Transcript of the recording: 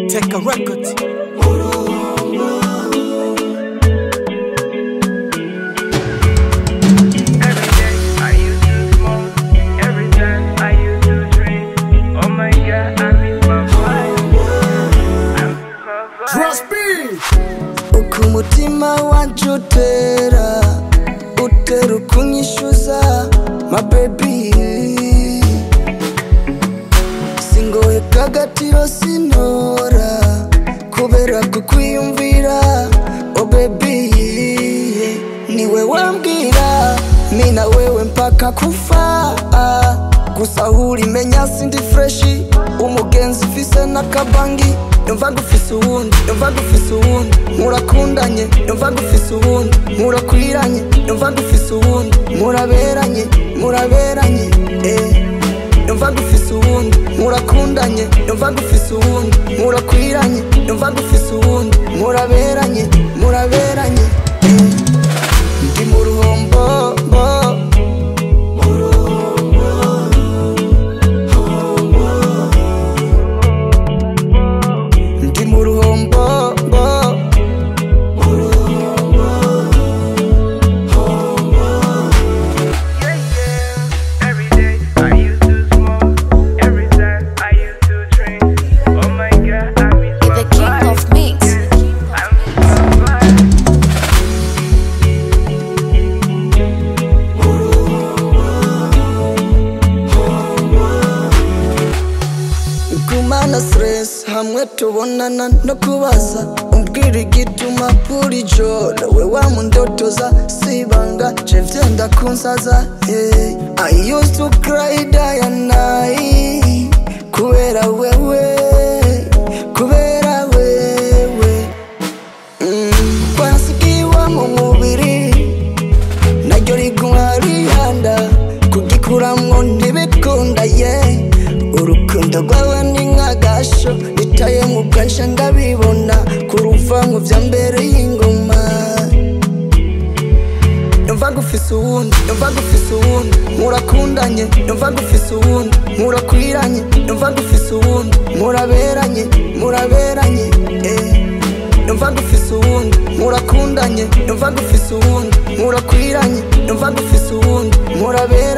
Take a record. Every day I used to smoke, every time I used to drink. Oh my god, I miss my vibe. I miss my vibe. Trust me. uko umutima wanje utera utera ukunyishyuza mabebi singoye kagatiro sinora kubera kukwiyumvira o bebi niwe wambwira mi na wewe mpaka kufa gusa hurimenya sindi freshi umugenzi ufise n'akabangi yumva gufise uwundi yumva gufise uwundi murakundanye yumva gufise uwundi murakwiranye yumva gufise uwundi muraberanye muraberanye eh. yumva gufise uwundi murakundanye yumva gufise uwundi murakwiranye yumva gufise uwundi muraberanye muraberanye eh. ndi mu ruhombo bo. ndi mu ruhombo bo. Yeah, yeah. Every day I used to smoke, every time I used to drink. Oh my god, I miss my The king vibe. of mix. I miss my vibe. gumana stress hamwe tubonana no kubaza umbwira igituma buri joro we wamundotoza sibanga je vyenda kunsaza hey. I used to cry day and night kubera wewe kubera wewe mm. kwasigiwa mu mubiri naryo riguma rihanda kugikuramwo ntibikunda ye urukundo rwawe ni nk'agasho itaye mu bwansha ndabibona kuruvango vya mbere y'ingoma yumva gufise uwundi yumva gufise uwundi murakundanye yumva gufise uwundi murakwiranye yumva gufise uwundi muraberanye muraberanye eh. yumva gufise uwundi murakundanye yumva gufise uwundi murakwiranye yumva gufise uwundi muraberanye